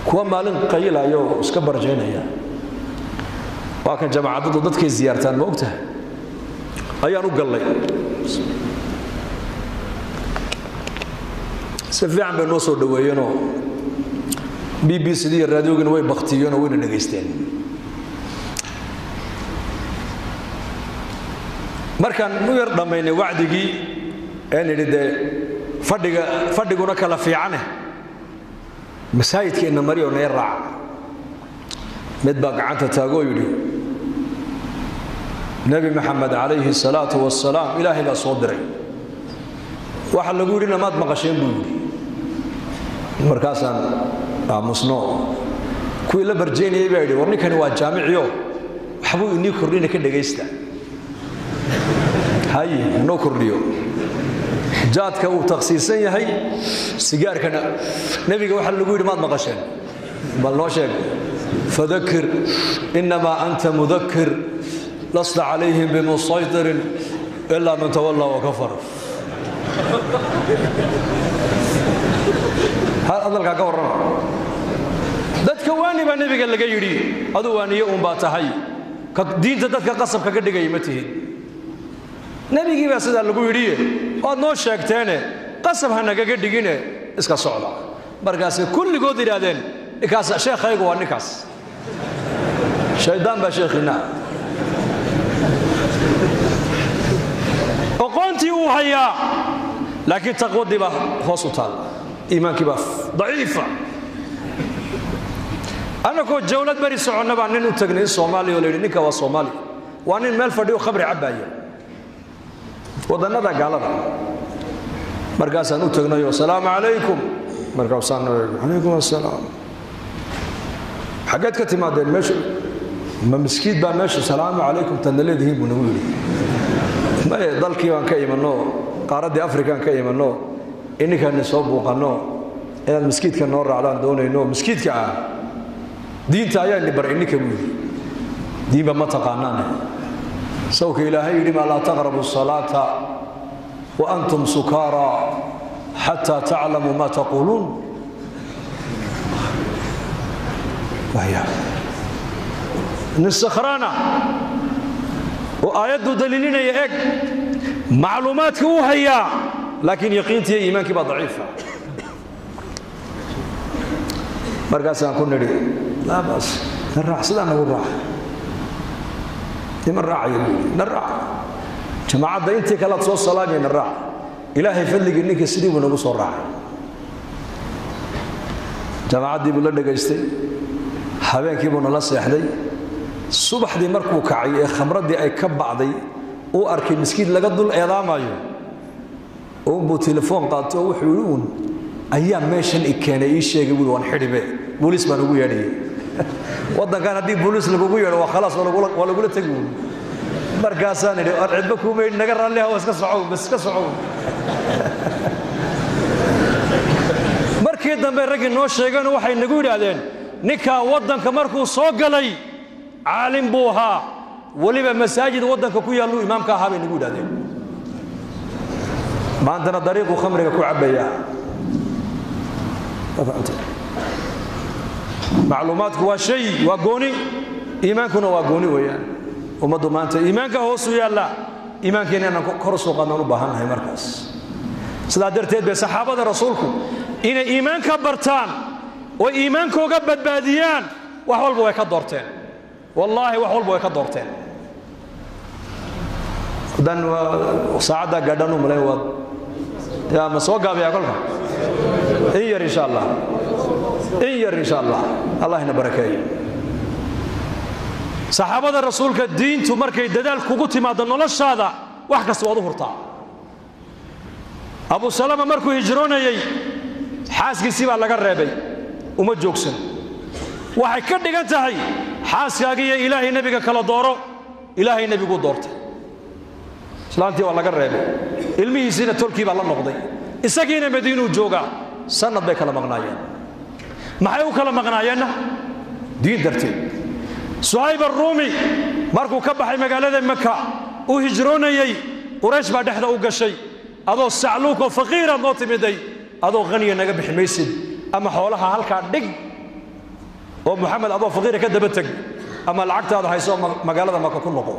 kuwa maalin qayilayo oo iska barjaynaya waa kan jamaacadadu dadkay ziyaartaan ma ogtahay ayaan u gallay si fiican bay noo soo dhoweeyeenoo b b c d iyo raadiogina way baktiyeenoo wayna dhegaysteen markaan u yar dhammaynay wacdigii een idhi dee fadhiga fadhiguna kala fiicane masaajidkeenna marioo nee raaca mid baa gacanta taagoo yidhi nebi maxamed calayhi salaatu wasalaam ilaahay baa soo diray waxa lagu yidhi namaad maqasheen buu yidhi markaasaan aamusno kuwii la barjaynayay baa yidhi war ninkani waa jaamiciyo waxbuu inii kordhina ka dhegaysta haye inoo kordhiyo jaadka uu takhsiisan yahay sigaarkana nebiga waxa lagu yidhi maad maqasheen bal noo sheeg fadakir inamaa anta mudakir lasta calayhim bimusaytirin ilaa man tawallaa wakafar hadalkaa ka warrama dadka waani baa nebiga laga yidhi adu waaniye uun baa tahay diinta dadka qasabka ka dhigaya ma tihin nebigii baa sidaa lagu yidhiye waad noo sheegteene qasab ha nagaga dhigine iska socda markaasay kulligood yidhaahdeen ninkaas sheekhaygu waa ninkaas shaydaan baa sheekhiina oqoontii uu hayaa laakiin taqwadii baa hoos u taalla iimaankii baa daciifa annagoo jawlad beri soconna baa nin u tagnay in soomaaliya oo la yidhi ninka waa soomaali waa nin meel fadhiyo khamri cabbaaya wadannada gaalada markaasaan u tagnayo asalaamu calaykum markaasaan calaykum asalaam xaggeed ka timaadeen meesha ma miskiid baa meesha salaamu calaykum tadna leedihiin buu nagu yidhi maye dalkii baan ka imanno qaaraddii afrikaan ka imanno ininkaani soo buuqanno inaad miskiidka noo raacdaan doonayno miskiidka ah diinta ayaani bar ininka buu yidhi diinba ma taqaanaane sawka ilaahay yidhi maa laa taqrabu salaata wa antum sukaara xataa taclamuu ma taquuluun nin sakhraana oo aayaddu daliilinaya eg macluumaadka uu hayaa laakiin yaqiintiiyo iimaankii baa daciifa markaasaan ku nidhi laa baas na raac sidaa nagu raaca niman raacaya na raac jamaacadda intii kalead soo salaamaya na raac ilaahay fadligii ninka sidii buu nagu soo raacay jamaacaddii buu la dhegaystay habeenkii buu nala seexday subaxdii markuu kacay ee khamraddii ay ka bacday uu arkay miskiid laga dul eedaamayo uunbuu telefoon qaato oo wuxuu yidhi uun ayaa meeshan i keenay ii sheegay buui waan xidhibe booliis baan ugu yeedhayay waddankan haddii booliis lagugu yeedho waa khalaas waa lagula tegi uun markaasaan idhi ar cidba kuuma yidhi naga raalliha waa iska socow bas iska socow markii dambe raggii noo sheegeen waxay nagu yidhaahdeen ninkaa waddanka markuu soo galay caalim buu ahaa weliba masaajid waddanka ku yaalluu imaamka ahaa bay nagu yidhahdeen maantana dariiquu khamriga ku cabbayaa macluumaadku waa shay waa gooni iimaankuna waa gooni weeyaan ummaddu maanta iimaanka hoosu yaalla iimaankiina inaan kor u soo qaadnaan u baahannahay markaas sidaa darteed bay saxaabada rasuulku inay iimaanka bartaan oo iimaankooga badbaadiyaan wax walba way ka doorteen wallaahi wax walba way ka doorteen haddaan saacaddaa gaadhaan u malayn waad yaa ma soo gaabayaa kolka in yar insha allah in yar insha allah allah ina barakeeyo saxaabada rasuulka diintu markay dadaal kugu timaaddo noloshaada wax kasta waad u hurtaa abu salama markuu hijroonayey xaaskiisii baa laga reebay uma joogsan waxay ka dhigan tahay xaaskaagiiyo ilaahay nebiga kala dooro ilaahay nebiguu doortay islaantii waa laga reebay ilmihiisiina tolkii baa la noqday isagiina madiinuu joogaa sannad bay kala maqnaayeen maxay u kala maqnaayeenna diin darteed suhayb aruumi markuu ka baxay magaalada maka uu hijroonayey quraysh baa dhexda u gashay adoo sacluukoo faqiiraad noo timiday adoo haniya naga bixi maysid ama xoolaha halkaa dhig oo moxamed adoo faqiira ka daba teg ama lacagtaada hayso magaalada maka ku noqo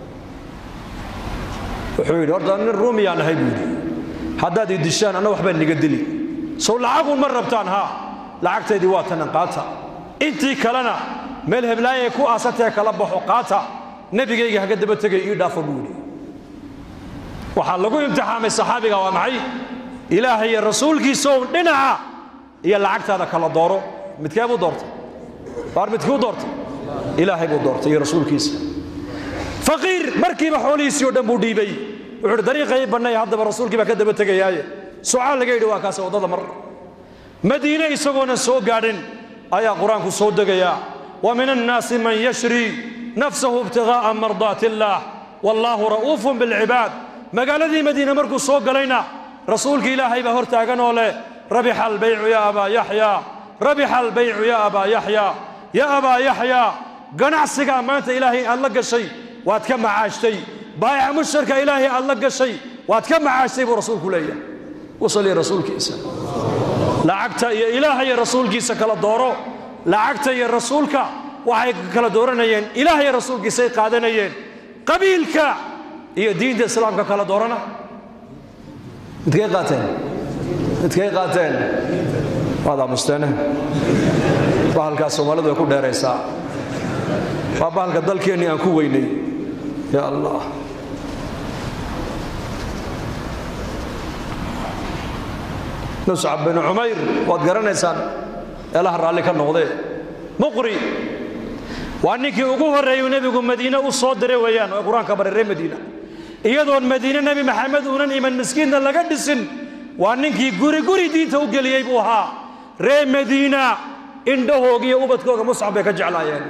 wuxuu yidhi horta nin ruumiyaan ahay buu yidhi haddaad ii dishaan anna waxbaa niga dili sow lacagun ma rabtaan haa lacagtaydii waa tanan qaata intii kalena meel heblaayay ku aasatee kala baxo qaata nebigayga haga daba tegay ii dhaafo buu yidhi waxaa lagu imtixaamay saxaabiga waa maxay ilaahay iyo rasuulkiisaow dhinaca iyo lacagtaada kala dooro midkee buu doortay waar midkuu doortay ilaahay buu doortay iyo rasuulkiisa faqiir markiiba xoolihiisii o dhan buu dhiibay wuxuu uhi dariiqay bannay haddaba rasuulkii baa ka daba tegayaaye sucaal laga yidhi waa kaas waddada mar madiine isagoonan soo gaadhin ayaa qur-aanku soo degayaa wa min annaasi man yashri nafsahu ibtigaa'a mardaati illaah wallaahu ra'uufun bilcibaad magaaladii madiine markuu soo galayna rasuulka ilaahay baa hor taaganoo leh rabixa albaycu yaa abaa yaxyaa rabixa albaycu yaa abaa yaxyaa yaa abaa yaxyaa ganacsigaa maanta ilaahay aad la gashay waad ka macaashtay baayaca mushtarka ilaahay aad la gashay waad ka macaashtay buu rasuulku leeyahay wasali rasuulkiisa lacagta iyo ilaaha iyo rasuulkiisa kala dooro lacagta iyo rasuulka waxay kala dooranayeen ilaah iyo rasuulkiisay qaadanayeen qabiilka iyo diinta islaamka kala doorana midkay qaateen midkay qaateen waad aamusteene bahalkaas soomaalidu way ku dheeraysaa waa bahalka dalkeennii aan ku weynay ya allah muscab binu cumayr waad garanaysaan eelaha raalli ka noqdee muqri waa ninkii ugu horreeyuu nebigu madiine u soo diray weeyaan oo qur-aanka baray reer madiina iyadoon madiine nebi maxamed uunan iman miskiinna laga dhisin waa ninkii guri guri diinta u geliyey buu ahaa reer madiina indhahooga iyo ubadkooga muscab bay ka jeclaayeen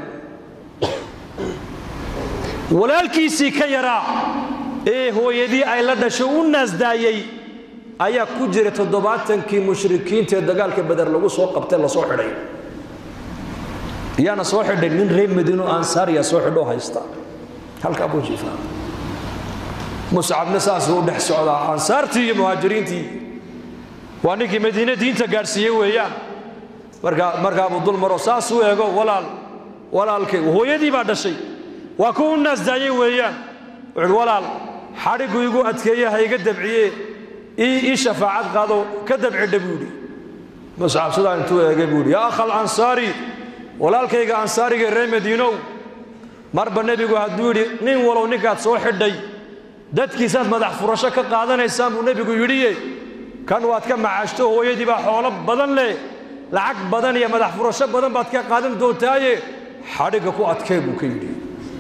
walaalkiisii ka yaraa ee hooyadii ay la dhasho u naasdaayey ayaa ku jira toddobaatankii mushrikiinta ee dagaalka beder lagu soo qabtay la soo xidhay yaana soo xidhay nin reer madiino ansaariya soo xidhoo haysta halkaa buu jiifaa muscabna saasuu u dhex socdaa ansaartii iyo muhaajiriintii waa ninkii madiine diinta gaadhsiiyey weeyaan markaa markaabuu dul maro saasuu eego walaal walaalkay hooyadii baa dhashay waa ku u naasdaayey weeyaan wuxuuhi walaal xadhiggu igu adkeeye ha iga dabciye ii shafaacad qaado ka dabcidha buu yidhi muscab sidaa intuu eegay buu yidhi yaa akhal ansaari walaalkayga ansaariga reer madiinow marba nebigu hadduu yidhi nin walow ninkaad soo xidhay dadkiisaad madax furasho ka qaadanaysaan buu nebigu yidhiye kan waad ka macaashto hooyadii baa xoolo badan leh lacag badan iyo madax furasho badan baad ka qaadan doontaaye xadhigga ku adkee buu ka yidhi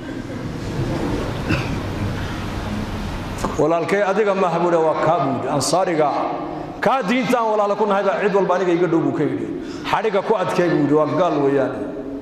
walaalkay adiga maaha buu waa kaa buu yidhi ansaariga kaa diinta aan walaala ku nahay baa cid walba aniga iga dhow buu ka yidhi xadhigga ku adkee buu yidhi waa gaal weeyaane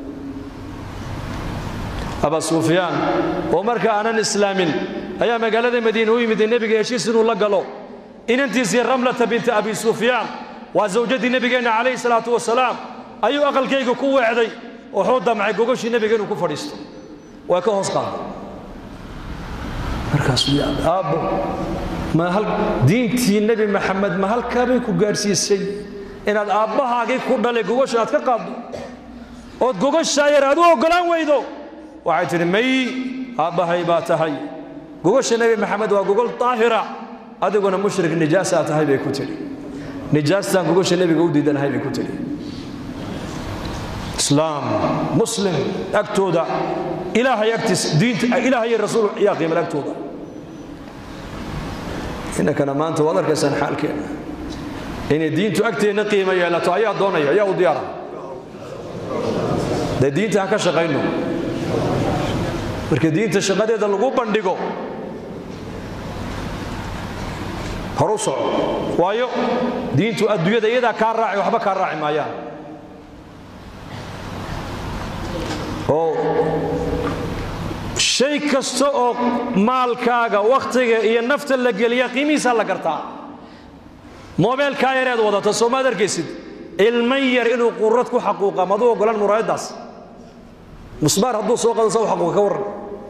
aba sufyaan oo marka aanan islaamin ayaa magaalada madiine u yimid nebiga heshiis inuu la galo inantiisii ramlata binti abi sufyaan waa zawjadii nebigeenna calayhi salaatu wasalaam ayuu aqalkayga ku weecday wuxuu damcay gogoshii nebiga inuu ku fadhiisto way ka hoos qaaday markaasuu aabbo ma hal diintii nebi maxamed ma halkaabay ku gaadhsiisay inaad aabbahaagii ku dhalay gogosha aad ka qaaddo ood gogoshaa yar aad u oggolaan weydo waxay tidhi may aabbahay baa tahay gogosha nebi maxamed waa gogol daahira adiguna mushrik nijaasaa tahay bay ku tidhi nijaastaan gogosha nebiga u diidanahay bay ku tidhi islaam muslim agtooda ilaahay agtiis diinta ilaahay iyo rasuul yaa qiimal agtooda innakana maanta waad arkaysaan xaalkeenna inay diintu agteenna qiima yeelato ayaa doonaya ayaa u diyaara dee diinta ha ka shaqayno marka diinta shaqadeeda lagu bandhigo horu soco waayo diintu adduunyada iyadaa kaa raaci waxba kaa raaci maayaan oo shay kasta oo maalkaaga wakhtiga iyo nafta la geliya qiimihiisaa la gartaa moobeelkaa yareed wadata soomaad arkaysid ilman yar inuu qurad ku xaquuqa maduu ogolaan muraayaddaas musbaar hadduu soo qado saw xaquuqa ka warran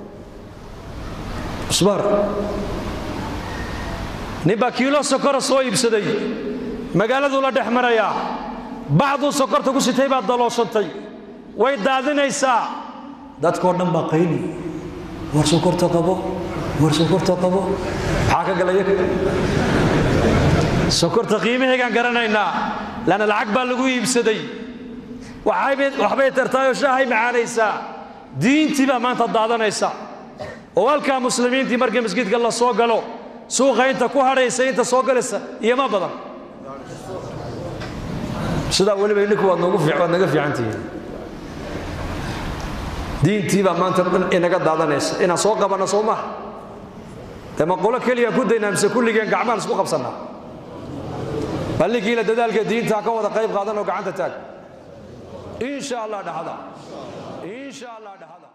musbaar nin baa kiilo sokora soo iibsaday magaaladuu la dhex marayaa bacduu sokorta ku sitay baa dalooshantay way daadinaysaa dadkoo dhan baa qayli war sokorta qabo war sokorta qabo maxaa ka galaya sokorta qiimahaygaan garanaynaa lanna lacag baa lagu iibsaday waxbay tartaayoo shaahay macaanaysaa diintii baa maanta daadanaysa oo halkaa muslimiintii markii masjidka la soo galo suuqa inta ku hadhaysa inta soo galaysa iyoma badan sidaa weliba idhinku waad naga fiican tihiin diintii baa maanta dhan inaga daadanaysa inaan soo qabanno soo maha dee ma qolo keliya ku daynaa mise kulligeen gacmaan isku qabsannaa ballinkiina dadaalka diinta ka wada qayb qaadan oo gacanta taag insha allah dhahada insha allah dhahada